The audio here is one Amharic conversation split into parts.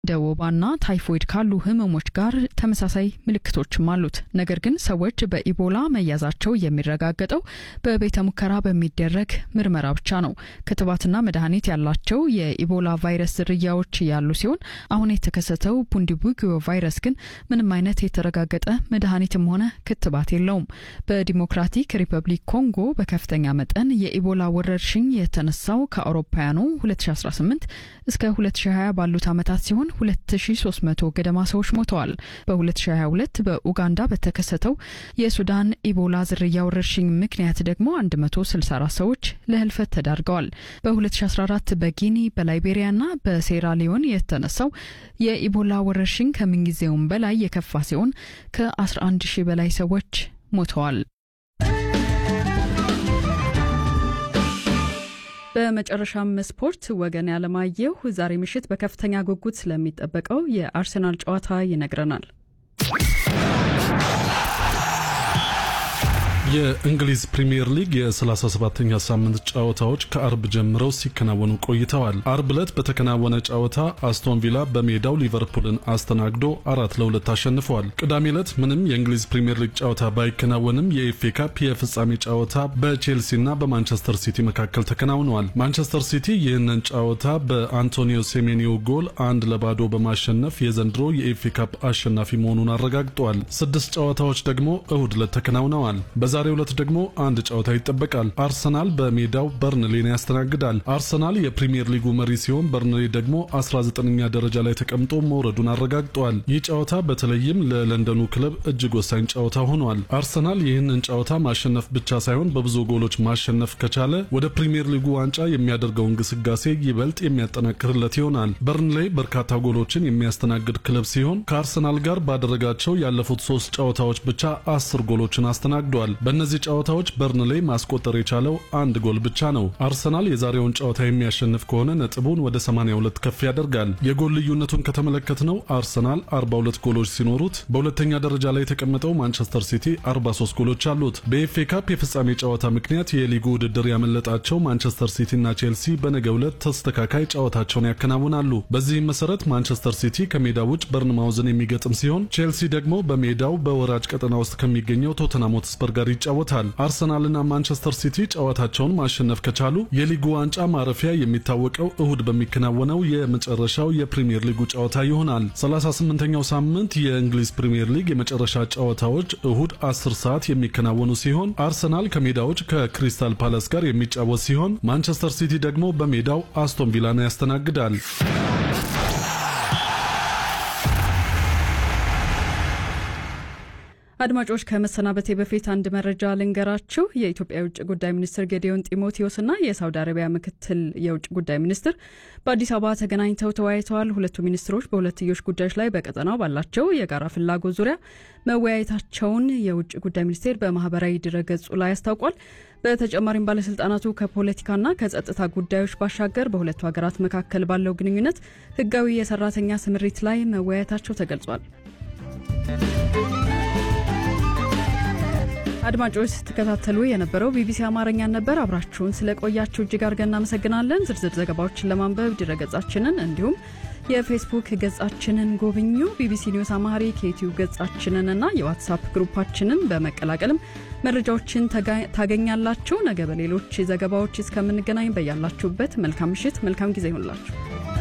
እንደ ወባና ታይፎይድ ካሉ ህመሞች ጋር ተመሳሳይ ምልክቶችም አሉት። ነገር ግን ሰዎች በኢቦላ መያዛቸው የሚረጋገጠው በቤተ ሙከራ በሚደረግ ምርመራ ብቻ ነው። ክትባትና መድኃኒት ያላቸው የኢቦላ ቫይረስ ዝርያዎች ያሉ ሲሆን አሁን የተከሰተው ቡንዲቡጊዮ ቫይረስ ግን ምንም አይነት የተረጋገጠ መድኃኒትም ሆነ ክትባት የለውም። በዲሞክራቲክ ሪፐብሊክ ኮንጎ በከፍተኛ መጠን የኢቦላ ወረርሽኝ የተነሳው ከአውሮፓውያኑ 2018 እስከ 2020 ባሉት ዓመታት ሲሆን 2300 ገደማ ሰዎች ሞተዋል። በ2022 በኡጋንዳ በተከሰተው የሱዳን ኢቦላ ዝርያ ወረርሽኝ ምክንያት ደግሞ 164 ሰዎች ለህልፈት ተዳርገዋል። በ2014 በጊኒ በላይቤሪያና በሴራሊዮን የተነሳው የኢቦላ ወረርሽኝ ከምንጊዜውም በላይ የከፋ ሲሆን ከ11 ሺህ በላይ ሰዎች ሞተዋል። በመጨረሻም ስፖርት ወገን ያለማየሁ ዛሬ ምሽት በከፍተኛ ጉጉት ስለሚጠበቀው የአርሰናል ጨዋታ ይነግረናል። የእንግሊዝ ፕሪምየር ሊግ የ37ኛ ሳምንት ጨዋታዎች ከአርብ ጀምረው ሲከናወኑ ቆይተዋል። አርብ ዕለት በተከናወነ ጨዋታ አስቶን ቪላ በሜዳው ሊቨርፑልን አስተናግዶ አራት ለሁለት አሸንፈዋል። ቅዳሜ ዕለት ምንም የእንግሊዝ ፕሪምየር ሊግ ጨዋታ ባይከናወንም የኤፍኤ ካፕ የፍጻሜ ጨዋታ በቼልሲና በማንቸስተር ሲቲ መካከል ተከናውነዋል። ማንቸስተር ሲቲ ይህንን ጨዋታ በአንቶኒዮ ሴሜኒዮ ጎል አንድ ለባዶ በማሸነፍ የዘንድሮ የኤፍኤ ካፕ አሸናፊ መሆኑን አረጋግጠዋል። ስድስት ጨዋታዎች ደግሞ እሁድ ዕለት ተከናውነዋል። በዛሬው ዕለት ደግሞ አንድ ጨዋታ ይጠበቃል። አርሰናል በሜዳው በርንሌን ያስተናግዳል። አርሰናል የፕሪምየር ሊጉ መሪ ሲሆን በርንሌ ደግሞ 19ኛ ደረጃ ላይ ተቀምጦ መውረዱን አረጋግጠዋል። ይህ ጨዋታ በተለይም ለለንደኑ ክለብ እጅግ ወሳኝ ጨዋታ ሆኗል። አርሰናል ይህንን ጨዋታ ማሸነፍ ብቻ ሳይሆን በብዙ ጎሎች ማሸነፍ ከቻለ ወደ ፕሪምየር ሊጉ ዋንጫ የሚያደርገውን ግስጋሴ ይበልጥ የሚያጠናክርለት ይሆናል። በርንሌ በርካታ ጎሎችን የሚያስተናግድ ክለብ ሲሆን ከአርሰናል ጋር ባደረጋቸው ያለፉት ሶስት ጨዋታዎች ብቻ አስር ጎሎችን አስተናግዷል። በእነዚህ ጨዋታዎች በርንሌ ማስቆጠር የቻለው አንድ ጎል ብቻ ነው። አርሰናል የዛሬውን ጨዋታ የሚያሸንፍ ከሆነ ነጥቡን ወደ 82 ከፍ ያደርጋል። የጎል ልዩነቱን ከተመለከትነው አርሰናል 42 ጎሎች ሲኖሩት በሁለተኛ ደረጃ ላይ የተቀመጠው ማንቸስተር ሲቲ 43 ጎሎች አሉት። በኤፍኤ ካፕ የፍጻሜ ጨዋታ ምክንያት የሊጉ ውድድር ያመለጣቸው ማንቸስተር ሲቲና ቼልሲ በነገው ዕለት ተስተካካይ ጨዋታቸውን ያከናውናሉ። በዚህም መሰረት ማንቸስተር ሲቲ ከሜዳ ውጭ በርንማውዝን የሚገጥም ሲሆን ቼልሲ ደግሞ በሜዳው በወራጅ ቀጠና ውስጥ ከሚገኘው ቶተንሃም ሆትስፐር ጋር ይጫወታል። አርሰናልና ማንቸስተር ሲቲ ጨዋታቸውን ማሸነፍ ከቻሉ የሊጉ ዋንጫ ማረፊያ የሚታወቀው እሁድ በሚከናወነው የመጨረሻው የፕሪምየር ሊጉ ጨዋታ ይሆናል። 38ኛው ሳምንት የእንግሊዝ ፕሪምየር ሊግ የመጨረሻ ጨዋታዎች እሁድ 10 ሰዓት የሚከናወኑ ሲሆን አርሰናል ከሜዳዎች ከክሪስታል ፓላስ ጋር የሚጫወት ሲሆን ማንቸስተር ሲቲ ደግሞ በሜዳው አስቶን ቪላን ያስተናግዳል። አድማጮች ከመሰናበቴ በፊት አንድ መረጃ ልንገራችሁ። የኢትዮጵያ የውጭ ጉዳይ ሚኒስትር ጌዲዮን ጢሞቴዎስና የሳውዲ አረቢያ ምክትል የውጭ ጉዳይ ሚኒስትር በአዲስ አበባ ተገናኝተው ተወያይተዋል። ሁለቱ ሚኒስትሮች በሁለትዮሽ ጉዳዮች ላይ በቀጠናው ባላቸው የጋራ ፍላጎት ዙሪያ መወያየታቸውን የውጭ ጉዳይ ሚኒስቴር በማህበራዊ ድረገጹ ላይ አስታውቋል። በተጨማሪም ባለስልጣናቱ ከፖለቲካና ከጸጥታ ጉዳዮች ባሻገር በሁለቱ ሀገራት መካከል ባለው ግንኙነት ህጋዊ የሰራተኛ ስምሪት ላይ መወያየታቸው ተገልጿል። አድማጮች ስትከታተሉ የነበረው ቢቢሲ አማርኛን ነበር። አብራችሁን ስለቆያችሁ እጅግ አድርገን እናመሰግናለን። ዝርዝር ዘገባዎችን ለማንበብ ድረገጻችንን እንዲሁም የፌስቡክ ገጻችንን ጎብኙ። ቢቢሲ ኒውስ አማሪክ የዩትዩብ ገጻችንን እና የዋትሳፕ ግሩፓችንን በመቀላቀልም መረጃዎችን ታገኛላችሁ። ነገ በሌሎች ዘገባዎች እስከምንገናኝ በያላችሁበት መልካም ምሽት፣ መልካም ጊዜ ይሆንላችሁ።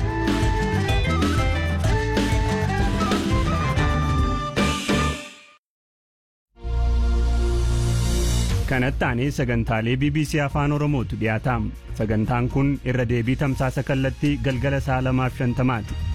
kanatti sagantaalee bbc afaan oromootu dhiyaataam sagantaan kun irra deebii tamsaasa kallattii galgala sa'a lamaaf shantamaati